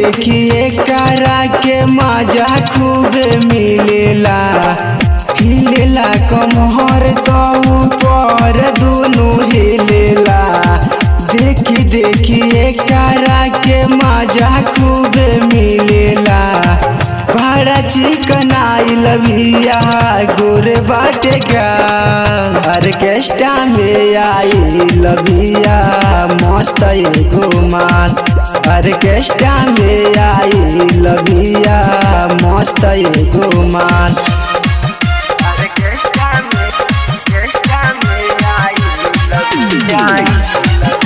देखिए करा के मजा खूब मिलेला हिलेला कमहर तो ऊपर दोनों हिलेला देखी देखिए करा के मजा खूब मिलेला बड़ा चिकन आई लविया गोरे बाटे का ऑर्केस्ट्रा में आई लविया मस्त एगो माल ऑर्केस्ट्रा में आई लविया मस्त एगो माल ऑर्केस्ट्रा में ऑर्केस्ट्रा में आई लविया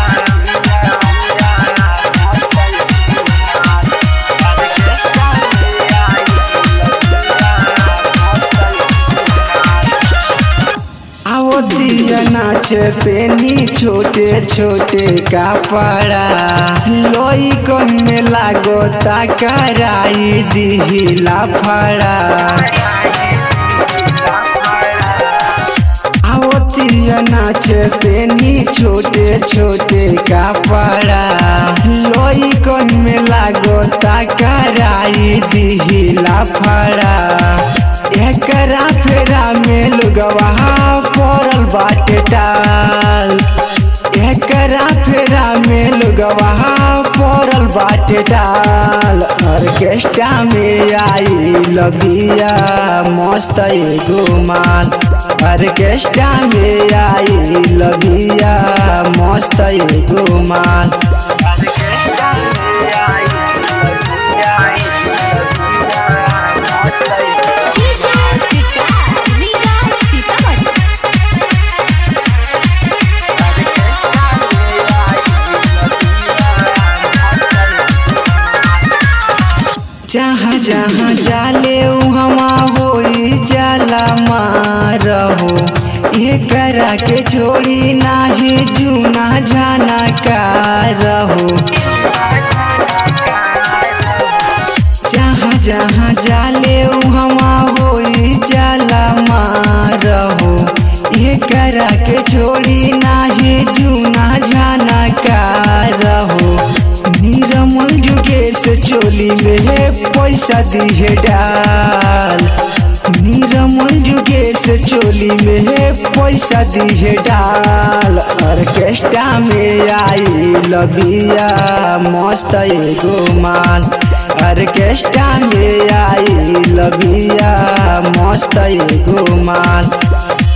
आओ दिया नाच पेनी छोटे छोटे कपड़ा लोई कन में लागो तकराई दिहिला फड़ा आओ दिया नाच पेनी छोटे छोटे कपड़ा लोई कन में लागो तकराई दिहिला फड़ा एकरा फेरा में लुगवा पड़ल बाटे टाल एकरा फेरा में लुगवा पड़ल बाटे टाल ऑर्केस्ट्रा में आई लगिया मस्त एगो माल ऑर्केस्ट्रा में आई लगिया मस्त एगो माल ऑर्केस्ट्रा में आई जहाँ जहाँ जाले हमा होई जाला मारहो ये करा के छोड़ी नाही जूना जाना का रहो जहाँ जहाँ जाले हमा होई जाला मारहो ये करा के छोड़ी नाही जूना जाना का रहो निरमल जुगेश चोली में पैसा दिहे डाल निरमल जुगेश चोली में पैसा दिहे डाल ऑर्केस्ट्रा में आई लबिया मस्त एगो माल ऑर्केस्ट्रा में आई लबिया मस्त एगो माल